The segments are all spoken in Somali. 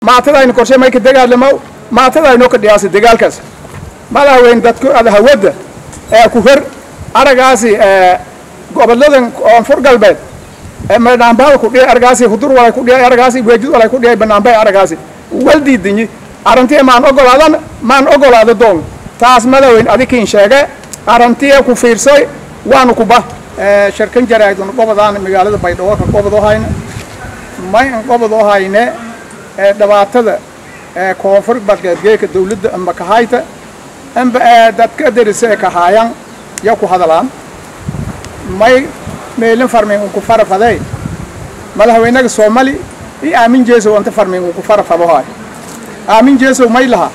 maatadayna korshe may ka dagaalamo maatadaynoo ka dhiyaasa dagaalkaas madaxweyne dadku ada hawadda ee ku hor aragaasi goboladan koonfur galbeed madhaambaada ku dhiyay aragaasi hudur walay ku dhiyay aragaasi weejid walay ku dhiyay banaanbay aragaasi waldiidinyi arrintii maan ogolaadan maan ogolaada doon taas madaxweyne adikiin sheege arrintii ku fiirsay waanu kuba shirkan jaraadun gobodaan magaalada baydhabo ka gobodoo hayne may an gobodoo hayne dhibaatada koonfur galbeedgeeka dawladda amba kahayta amba dadka darisa ee kahaayan ya ku hadalaan may meelin farmin unku farafaday madaxweynaga soomali i aamin jeesow anta farmin unku farafadohay aamin jeesow may laha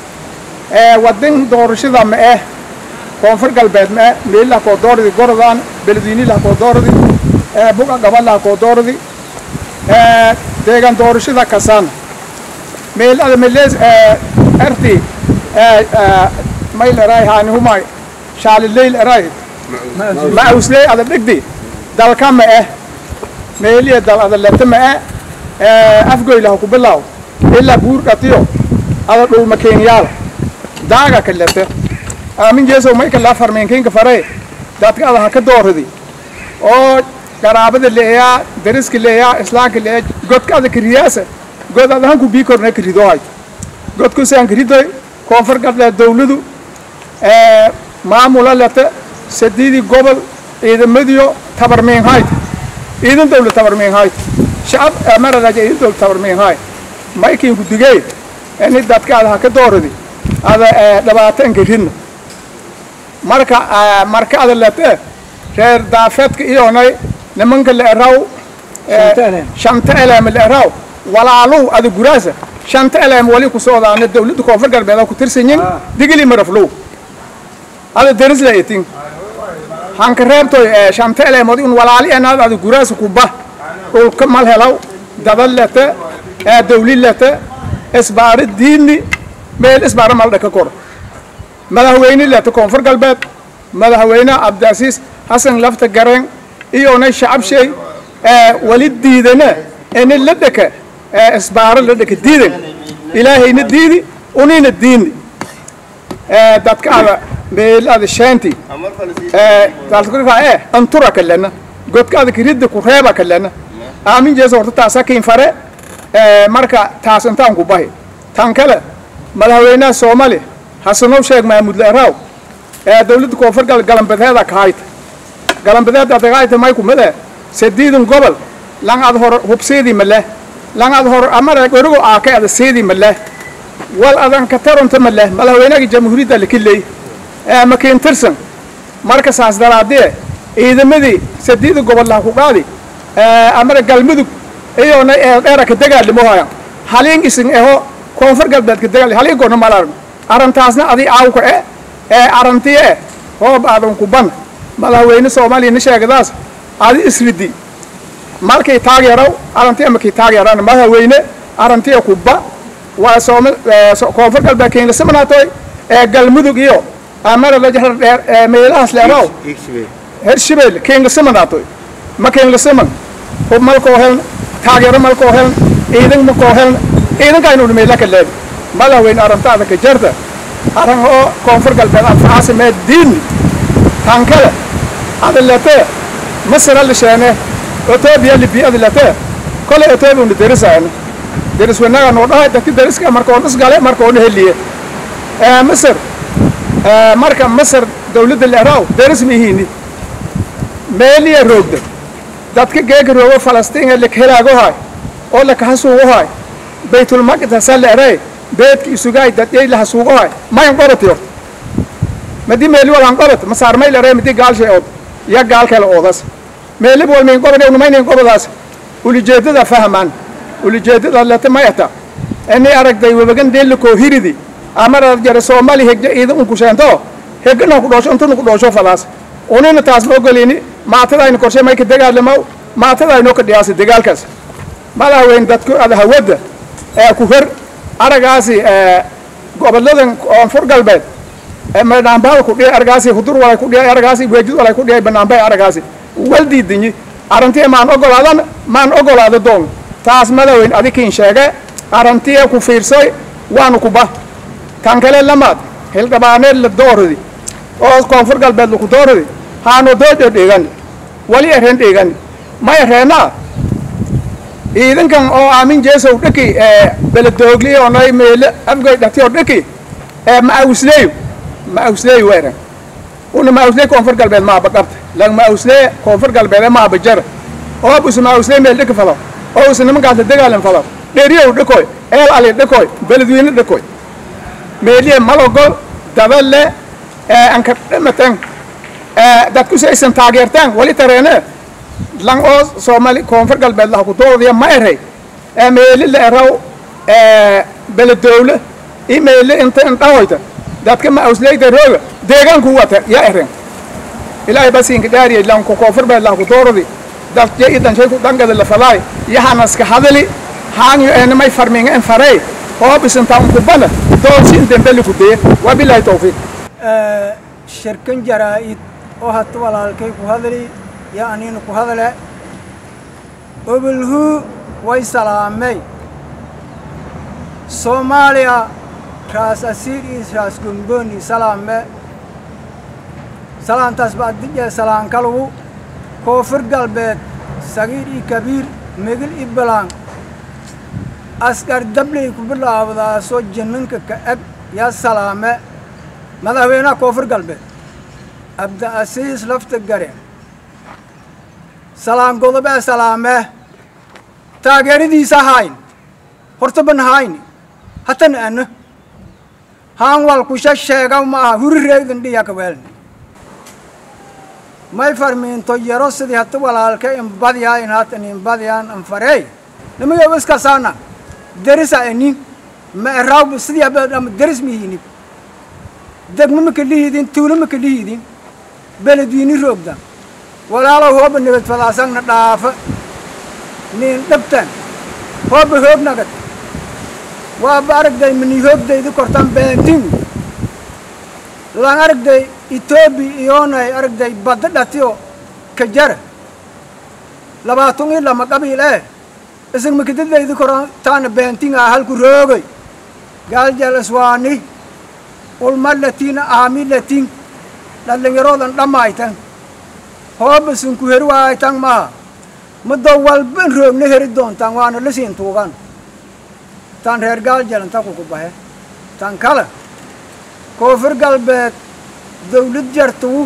wadin doorashada ma eh koonfur galbeed ma eh meelilaha koo dooradi gorodaan beledweynilaha koo dooradi buga gabalaha koo dooradi deegan doorashada kasaan meel ada melees erti mayl eray haani humay shaalileyl eray mausley ada dhigdi dalka ma eh meeliya dal ada leta ma eh afgoylaha ku bilaw ilaa buur dhatiyo ada dhulma keenyaala daaga ka leta aamin jeesow may kalaa farmeenkiinka faree dadka ada ha ka dooradi oo garaabada leeyaa dariska leeyaa islaamka leeyaa godka ada kariyaasa god ada hanku bii korna karido hayt godkusaan karidoy koonfur galbeed dawladu maamula leta sadiidii gobol ciidamadiyo tabarmiin hayt ciidan dawla tabarmiin hayt shacab maradaja ciidan dawla tabarmiin hay maykiinku digey ini dadka ada ha ka dooradi ada dhibaatanka ridna marka marka ada lete reer daafeedka iyonay nimanka la eraw shanta eleem la eraw walaaluw ada guraasa shanta eleem wali ku soodaana dawladda koonfur galbeed ku tirsanyin digili maraflow ada deris la etin hanka reebtoy shanta eleemood un walaali enaad ada guraasa kuba dhulka mal helaw dada lete dawli lete isbaara diidni meel isbaara mal dhaka kor madaxweyne lete koonfur galbeed madaxweyne cabdiasiis xasan lafta gareen iyonay shacab shay wali diidana ini la dhaka isbaaro la dhaka diidan ilaahayna diidi unina diini dadka ada meel ada sheenti dalka antura kalena godka ada kiridda ku reeba kalena aamin jeesa horta taasa kiin fare marka taas intaan ku bahi tan kale madaxweynaha soomaali hasanow sheeg mahmud leeraw dawladda koonfur gal galambadeeda kahayta galambadeeda adagayta may kumade sadiidan gobol lang ad hor hubseedii maleh lang ad hor amara gorigo aakay ada seedii maleh wal adan ka taronta maleh madaxweynaga jamhuuriyadda lakiley makiin tirsan marka saas daraadee ciidamadii sadiida gobol laha ku qaadi amara galmudug iyona dheera ka dagaalimo hayan haliin isin eho koonfur galbeed ka dagaal haliin goorna malaran arrintaasna adi aawka e ee arrantiye e hoob aadan ku ban madaxweyne soomaaliya na sheegadaas adi isridi malkay taageeraw arrantiye makay taageeraan madaxweyne arrantiye kuba waa sooma koonfur galbeed keenlasamanaatoy ee galmudug iyo amara lajahar dheer ee meelahaas leeraw hirshabelle keenlasamanaatoy ma keenlasaman hub malkoo heln taageero malkoo heln ciidan makoo heln ciidankaynu meela ka leedi madaxweyne arrintaada ka jarta arran oo koonfur galbeed anfacaasa mee diini tankale ada lete masara lisheene etoobiya libiya ada lete kole etoobiya una derisaana deris wanaga noo dhahay dadki deriska markoon isgale markoona heliye masar marka masar dawladda leeraw deris mihiini meeliya roogda dadka geega roogo falastiin lakhelagohay oo lakahasuugohay baytulmaqdasa leeray beedki isugaay dadyay lahasuugohay mayan qorati horta madi meeli walan qorat masaarmay leeray madi gaalshay ood ya gaalkale oodas meeli wal min qorade unumaynayn qoradaas ulijeedada fahmaan ulijeedada lete mayata ini aragday wabagan deella koo hiridi amara jare soomaali hegja iida unku sheento hegana ku dhoosho intuna ku dhoosho falaas unina taas ma ogolini maatadayna korshe may ka dagaalamaw maatadaynoo ka dhiyaasa dagaalkaas madaxweyne dadku ada hawadda ee ku hor aragaasi goboladan koonfur galbeed madhaambaada ku dhiyay aragaasi hudur walay ku dhiyay aragaasi weejid walay ku dhiyay banaanbay aragaasi waldiidinyi arrintii maan ogolaadan maan ogolaada doon taas madaxweyne adikiin sheege arantiya ku fiirsoy waanu ku ba kan kale lamaad hildhibaaneed la dooradi oo koonfur galbeed laku dooradi haano doojo dhegani wali ereen dhegani ma ereenaa ciidankan oo aamin jeesow dhaki beledoogli onay meele afgay dhati oo dhaki ma-awsleeyo ma-awsleeyo weeran una ma-awslee koonfur galbeed maaba qabta lang ma-awslee koonfur galbeed maaba jara oo busu ma-awslee meel dhaki falo oo usa nimankaas la dagaalan falo dheriyow dhakoy eel ali dhakoy beledweyne dhakoy meeliye malogol daballe anka dhamaten dadkusi aysan taageertaan wali tareene lang oo soomali koonfur galbeed laha ku doodaya ma erey meeli la eraw beledowle i meeli inta indhahoyta dadka ma awsleyda rooga deegaanku wata ya eren ilaahay basinka dhaariye lanku koonfur beed laha ku dooradi dadje i danshay ku dangada la falaay yahanaska hadali haanyo enamay farminga en farey oo bisinta unkubana doonsi indembeli ku deye wabilahi tawfiiq shirkan jaraa-id oo hata walaalkay ku hadli yo aniina ku hadle obolhuu way salaamay soomaaliya raas asiir iyo raas gombooni salaame salaantaas baa dijee salaankalugu koonfur galbeed sagiir iyo kabiir megil iyo balaan askar dabley ku bilaabdaasoo jininka ka eg yaa salaame madaxweynaha koonfur galbeed abdiasiis lafta gare salaan godobee salaamee taageeradiisa hayn hortaban hayni hatan ana haan walkusha sheega ma aha huri reegdan dhiya kaweelni may farmiinto yaro sidii hata walaalka inbadyaa in hatan inbadyaan infarey nimayo iskasaana derisa enin ma eraawba sidii ama deris mihini degmo maka lihidin tuulo maka lihidin beledwiini roogda walaalow hooba nabad fadaasagna dhaafa niin dhabtan hooba hoognagad waaba aragday mani hoogdaydi kortan beentin lan aragday etoobi iyoonay aragday badda dhatiyo kajara labaatan ii lama qabiil eh isag makadadaydi koran taana beentin ah halku roogay gaaljal iswaani ulma latiin aami latin dhallinyaroodan dhammaytan hooba sunku heri waaytan maha muddo walban roogna heri doontaan waana lasiin tuugan tan reer gaaljalan ta kuku bahe tan kale koonfur galbeed dawlad jartuu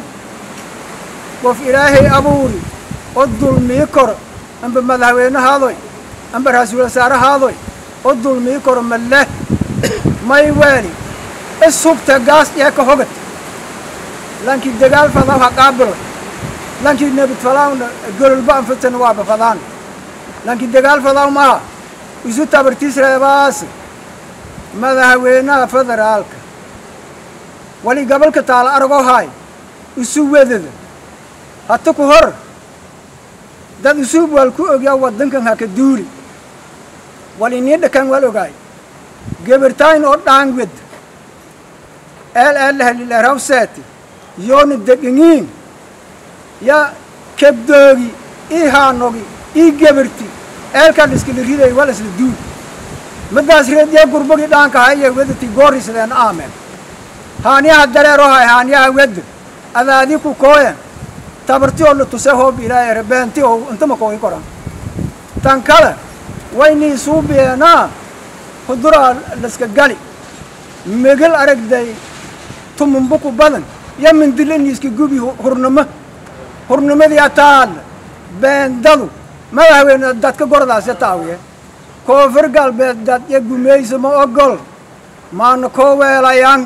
qof ilaahay abuuri oo dulmii koro amba madaxweynehaadoy amba ra-iisul wasaarahaadoy oo dulmii koro maleh may weeli ishubta gaas dhee ka hogad lankii dagaal fadaw ha qaabilo lankii nebid fadaawna gololba anfatan waaba fadaan lankii dagaal fadaw maha isu tabartiis reebaas madaxweynaha federaalka wali gobolka taala aragoo haay isu wedada hata ku hor dad isuub wal ku ogyaa waddankan haka duuli wali nii dhakan wal ogaay gebertayn oo dhaan wed eel eelahalileraw seeti yoona degangiin ya kebdoogi ii haanogi ii geberti eelkaa liskala riday wal isla duul madaas reedyaa gurbagi dhaanka haya wedati goorisleen aamen haaniyaha dareero hay haaniyaha wedda adaadi ku kooyen tabarti oo la tuse hoob ilaahay rebeenti oo intama koogi koran tan kale waynii suubiyeenaa huduraa laska gali megel aragday tumunbuku badan yo mindilaniiska gubi hurnimo hurnimadii ataadla beendadu madaxweyne dadka gordaasya taawiye koonfur galbeed dad yo gumayso ma ogol maana koo weelayan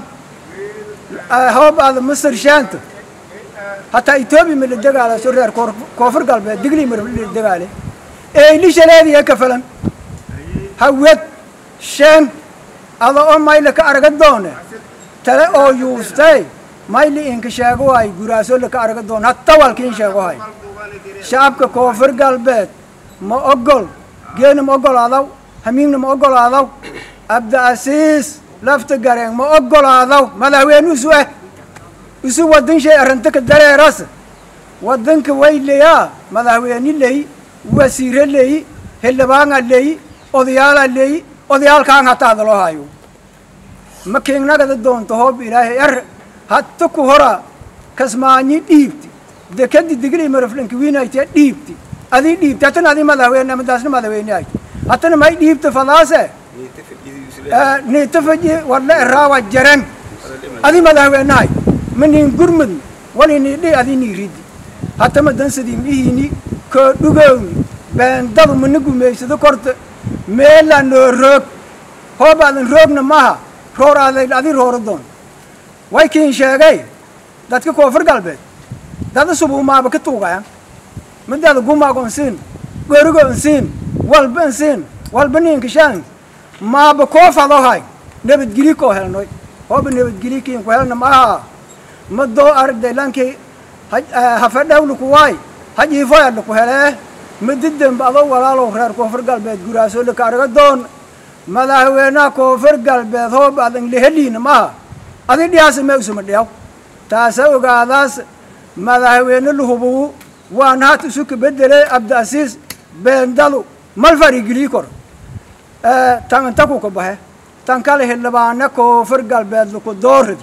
hoob aada masar shaanta hataa etoobiya ma la degaalaso reer koonfur galbeed digli ma la degaale eylishaleediya ka falan hawed shen ada oo mayla ka araga doone tale oo yuustay mayli inka sheego hay guraaso laka araga doone hatta walkiin sheego hay shacabka koonfur galbeed ma ogol geena ma ogolaadaw hamiigna ma ogolaadaw abdiasiis lafta gareen ma ogolaadaw madaxweyne isu eh isu waddan shay arrinta dareeras waddanka way leyaa madaxweyne leyi wasiire leyi xildhibaana leyi odayaala leyi odayaalkaan hata hadaloo hayo ma kiignagada doonto hoob ilaahay er hatta ku hora kasmaanyi dhiibti dekadi digri maraflanki wiinaytee dhiibti adii dhiibti hatana adii madaxweyne madaasna madaxweyne ay hatana may dhiibti fadaase niita faji wadla eraawa jaran adii madaxweynahay manin gurmud walini dhi adii niiridi hatama dansadii mihiini koo dhugowni beendadu mana gumaysado korta meela noo roog hoob aadan roogna maha roor aaday adii rooro doon way kiin sheegay dadka koonfur galbeed dada subuumaaba ka tuugaya midaada gumaago nsiin gorigo nsiin walba nsiin walba niinkashaan maaba koo fadohay nabadgeli koo helnoy hooba nabadgeli kiin ku helna maaha ma doo aragday lankii hafadhawla kuwaay hajiifoyadha ku helee madidemba adoo walaalow reer koonfur galbeed guraaso laka arga doon madaxweynaha koonfur galbeed hoob adan leheliina maaha adi dhiyaasa ma usuma dhiyaw taasa ogaadaas madaxweyne lahubugu waana hat isu kabedele abdiasiis beendadu mal farigilii kor tan inta ku ka baxe tan kale xildhibaane koonfur galbeed laku dooradi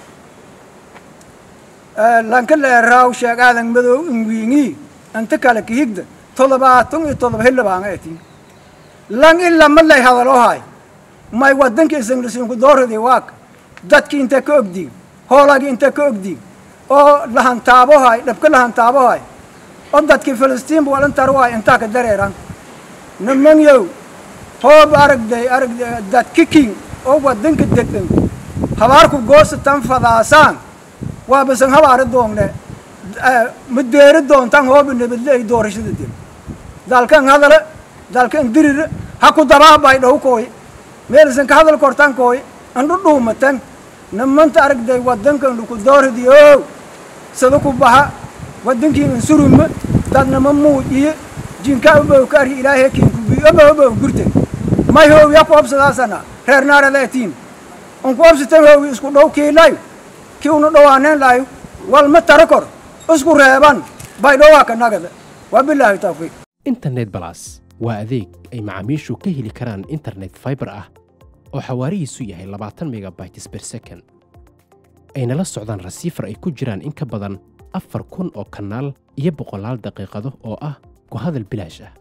lanka leeraaw sheeg aadan madow inwiingi inta kale kahigda todobaatan iyo todoba xildhibaana etin lang ilama lay hadaloo hay may wadanka isanglisiinku dooradi waak dadki inta ka ogdiin hoolagi inta ka ogdiin oo lahantaabohay dhabka lahantaabohay oo dadki filistiinba walantarwahay intaa ka dareeran nimanyow hoob aragday aragday dadki king oo wadanka degan habaarku goosa tan fadaasaan waa basan habaari doonne ma deeri doontan hooba nabadle ay doorashada dib dalkan hadale dalkan dirire ha ku dabaabay dhow kooy meelisan ka hadal kortan kooy andhu dhuumatan nimanta aragday wadankan laku dooradiyo sada ku baxa wadankii insuruma dadnama muujiye jinka obow ka arhi ilaahay kiinkubi obow obow gurte may hoowiya ku obsadaasana reer naaradatiin unku obsatan hoowi isku dhow kiilayo kii una dhawaaneen lahayo walma tara kor isku reeban bay dhowaa ka nagada waa bilaahi tawfiiq internet balas waa adeeg ay macaamiishu ka heli karaan internet fiber ah oo xawaarihiisu yahay labaatan megabytes per second ayna la socdaan rasiifar ay ku jiraan in ka badan afar kun oo kanaal iyo boqolaal daqiiqado oo ah ku hadal bilaash ah